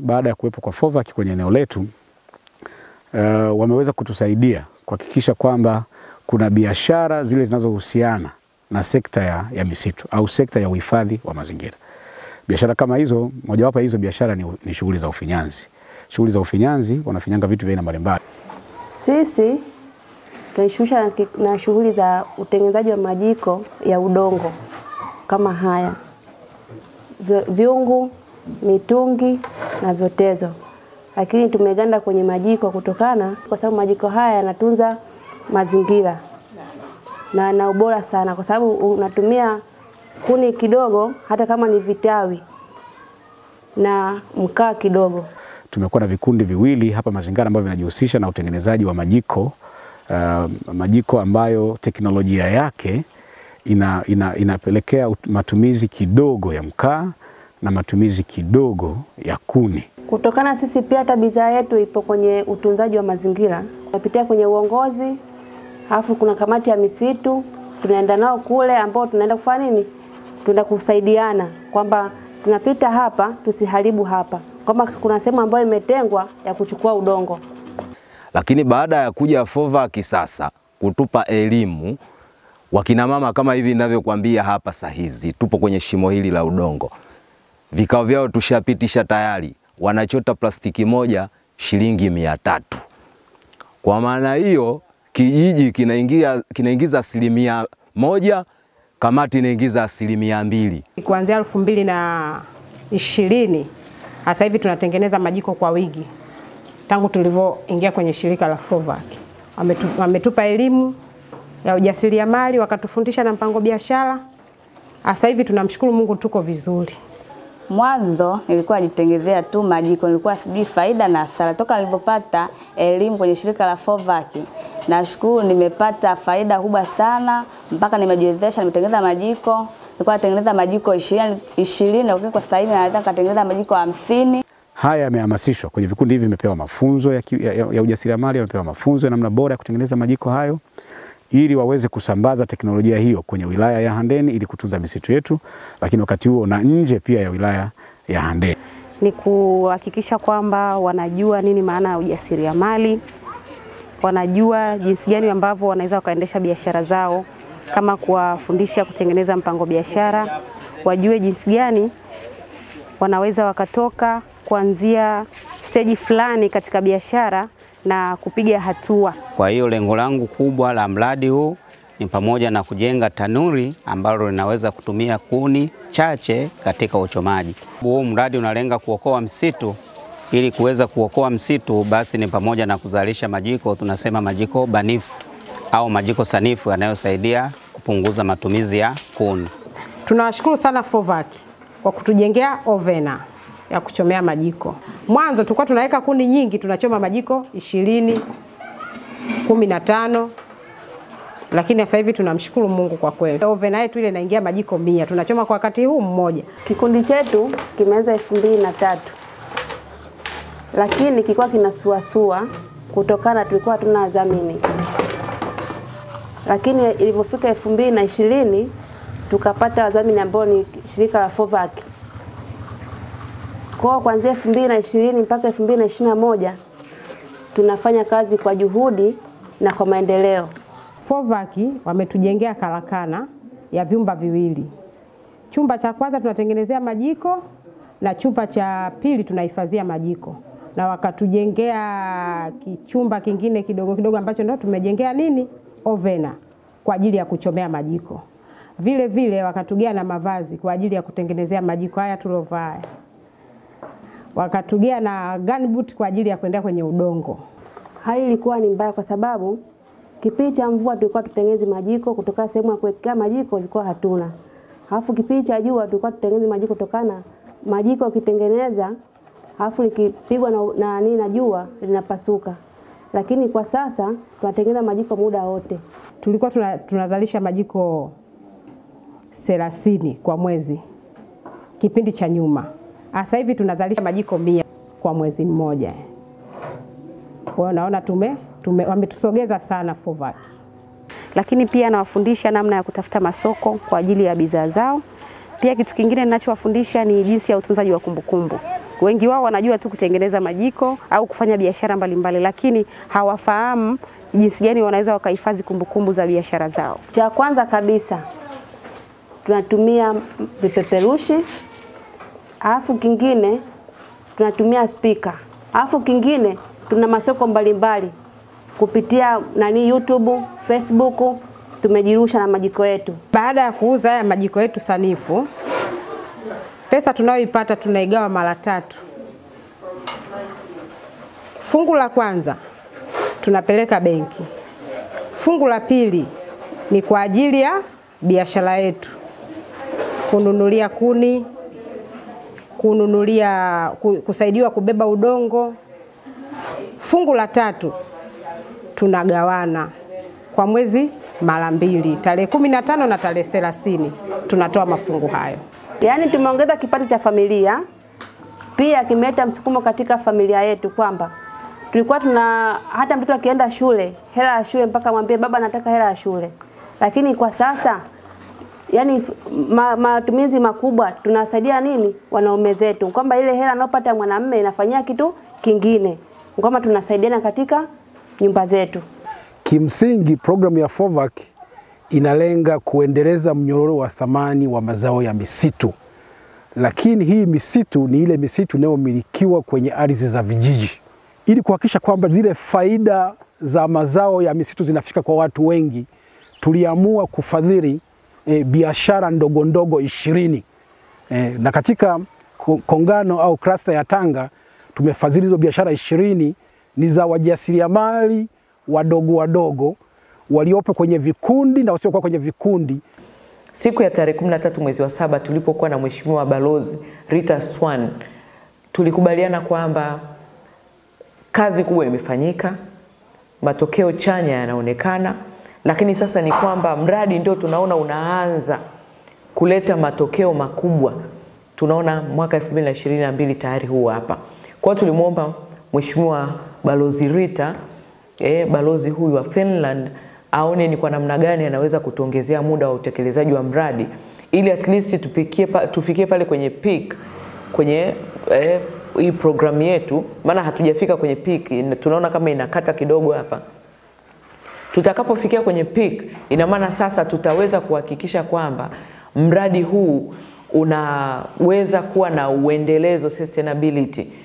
baada ya kuwepo kwa FOVAC kwenye eneo letu uh, wameweza kutusaidia kuhakikisha kwamba kuna biashara zile zinazohusiana na sekta ya, ya misitu au sekta ya uhifadhi wa mazingira. Biashara kama hizo, mojawapo ya hizo biashara ni, ni shughuli za ufinyanzi. Shughuli za ufinyanzi wanafinyanga vitu vya aina mbalimbali. Sisi tunajishughulisha na, ki- na shughuli za utengenezaji wa majiko ya udongo kama haya Vyo- vyungu, mitungi na vyotezo, lakini tumeganda kwenye majiko kutokana, kwa sababu majiko haya yanatunza mazingira na na ubora sana, kwa sababu unatumia kuni kidogo, hata kama ni vitawi na mkaa kidogo. Tumekuwa na vikundi viwili hapa Mazingara ambavyo vinajihusisha na utengenezaji wa majiko uh, majiko ambayo teknolojia yake ina, ina, inapelekea ut- matumizi kidogo ya mkaa na matumizi kidogo ya kuni. Kutokana sisi pia hata bidhaa yetu ipo kwenye utunzaji wa mazingira, tunapitia kwenye uongozi, alafu kuna kamati ya misitu, tunaenda nao kule, ambao tunaenda kufanya nini? Tunaenda kusaidiana kwamba tunapita hapa, tusiharibu hapa, kwamba kuna sehemu ambayo imetengwa ya kuchukua udongo. Lakini baada ya kuja FOVAC sasa kutupa elimu, wakina mama kama hivi ninavyokuambia hapa saa hizi, tupo kwenye shimo hili la udongo, vikao vyao tushapitisha tayari, wanachota plastiki moja shilingi mia tatu. Kwa maana hiyo kijiji kinaingia kinaingiza asilimia moja, kamati inaingiza asilimia mbili. Kuanzia elfu mbili na ishirini sasa hivi tunatengeneza majiko kwa wingi tangu tulivyoingia kwenye shirika la FOVAC. Wametu, wametupa elimu ya ujasiriamali wakatufundisha na mpango biashara. Sasa hivi tunamshukuru Mungu tuko vizuri. Mwanzo nilikuwa najitengenezea tu majiko, nilikuwa sijui faida na hasara. Toka nilipopata elimu kwenye shirika la FOVAC, nashukuru nimepata faida kubwa sana, mpaka nimejiwezesha, nimetengeneza majiko. Nilikuwa natengeneza majiko ishirini, ishirini lakini kwa sasa hivi naweza nikatengeneza majiko hamsini. Haya yamehamasishwa kwenye vikundi hivi, vimepewa mafunzo ya, ki- ya, ya, ya ujasiriamali, wamepewa mafunzo ya namna bora ya kutengeneza majiko hayo ili waweze kusambaza teknolojia hiyo kwenye wilaya ya Handeni ili kutunza misitu yetu, lakini wakati huo na nje pia ya wilaya ya Handeni. ni kuhakikisha kwamba wanajua nini maana ya ujasiriamali, wanajua jinsi gani ambavyo wanaweza wakaendesha biashara zao, kama kuwafundisha kutengeneza mpango biashara, wajue jinsi gani wanaweza wakatoka kuanzia steji fulani katika biashara na kupiga hatua. Kwa hiyo lengo langu kubwa la mradi huu ni pamoja na kujenga tanuri ambalo linaweza kutumia kuni chache katika uchomaji. Huu mradi unalenga kuokoa msitu. Ili kuweza kuokoa msitu, basi ni pamoja na kuzalisha majiko, tunasema majiko banifu au majiko sanifu yanayosaidia kupunguza matumizi ya kuni. Tunawashukuru sana FOVAC kwa kutujengea ovena ya kuchomea majiko. Mwanzo tulikuwa tunaweka kuni nyingi, tunachoma majiko ishirini, kumi na tano, lakini sasa hivi tunamshukuru Mungu kwa kweli, ovena yetu ile inaingia majiko mia, tunachoma kwa wakati huu mmoja. Kikundi chetu kimeanza elfu mbili na tatu lakini kilikuwa kinasuasua kutokana tulikuwa hatuna wadhamini, lakini ilivyofika elfu mbili na ishirini tukapata wadhamini ambao ni shirika la FOVAC. Kwa hiyo kuanzia elfu mbili na ishirini mpaka elfu mbili na ishirini na moja tunafanya kazi kwa juhudi na kwa maendeleo. FOVAC wametujengea karakana ya vyumba viwili. Chumba cha kwanza tunatengenezea majiko na chumba cha pili tunahifadhia majiko, na wakatujengea kichumba kingine kidogo kidogo ambacho ndio tumejengea nini, ovena kwa ajili ya kuchomea majiko. Vile vile wakatugea na mavazi kwa ajili ya kutengenezea majiko haya tulovaa, wakatugea na gunboot kwa ajili ya kuendea kwenye udongo. Hali ilikuwa ni mbaya kwa sababu kipindi cha mvua tulikuwa tutengeneze majiko kutokana sehemu ya kuwekea majiko ilikuwa hatuna. Alafu kipindi cha jua tulikuwa tutengeneze majiko kutokana majiko ukitengeneza alafu likipigwa na, na, nini na jua linapasuka. Lakini kwa sasa tunatengeneza majiko muda wote. Tulikuwa tuna, tunazalisha majiko thelathini kwa mwezi kipindi cha nyuma. Sasa hivi tunazalisha majiko mia kwa mwezi mmoja. Kwa hiyo naona tume, tume wametusogeza sana FOVAC. lakini pia nawafundisha namna ya kutafuta masoko kwa ajili ya bidhaa zao. Pia kitu kingine ninachowafundisha ni jinsi ya utunzaji wa kumbukumbu, Wengi wao wanajua tu kutengeneza majiko au kufanya biashara mbalimbali, lakini hawafahamu jinsi gani wanaweza wakahifadhi kumbukumbu za biashara zao. Cha kwanza kabisa tunatumia vipeperushi, alafu kingine tunatumia spika, alafu kingine tuna masoko mbalimbali kupitia nani YouTube, Facebook tumejirusha na majiko yetu. Baada ya kuuza haya majiko yetu sanifu, pesa tunayoipata tunaigawa mara tatu. Fungu la kwanza tunapeleka benki. Fungu la pili ni kwa ajili ya biashara yetu, kununulia kuni, kununulia ku- kusaidiwa kubeba udongo. Fungu la tatu tunagawana kwa mwezi mara mbili, tarehe kumi na tano na tarehe thelathini tunatoa mafungu hayo. Yaani tumeongeza kipato cha familia, pia kimeleta msukumo katika familia yetu kwamba tulikuwa tuna hata mtoto akienda shule, hela ya shule mpaka mwambie baba, nataka hela ya shule, lakini kwa sasa yani ma, matumizi makubwa tunawasaidia nini wanaume zetu, kwamba ile hela anayopata mwanamume inafanyia kitu kingine, kwamba tunasaidiana katika nyumba zetu. Kimsingi programu ya FOVAC inalenga kuendeleza mnyororo wa thamani wa mazao ya misitu, lakini hii misitu ni ile misitu inayomilikiwa kwenye ardhi za vijiji, ili kuhakikisha kwamba zile faida za mazao ya misitu zinafika kwa watu wengi. Tuliamua kufadhili e, biashara ndogo ndogo ishirini e, na katika ko- kongano au klasta ya Tanga tumefadhili hizo biashara ishirini ni za wajasiriamali wadogo wadogo waliopo kwenye vikundi na wasiokuwa kwenye vikundi. Siku ya tarehe 13 mwezi wa saba tulipokuwa na Mheshimiwa Balozi Rita Swan, tulikubaliana kwamba kazi kubwa imefanyika, matokeo chanya yanaonekana, lakini sasa ni kwamba mradi ndio tunaona unaanza kuleta matokeo makubwa. Tunaona mwaka 2022 tayari huu hapa. Kwa hiyo tulimwomba Mheshimiwa Balozi Rita eh, balozi huyu wa Finland aone ni kwa namna gani anaweza kutuongezea muda wa utekelezaji wa mradi ili at least tupikie pa, tufikie pale kwenye peak kwenye eh, hii programu yetu, maana hatujafika kwenye peak, ina- tunaona kama inakata kidogo hapa. Tutakapofikia kwenye peak, ina maana sasa tutaweza kuhakikisha kwamba mradi huu unaweza kuwa na uendelezo sustainability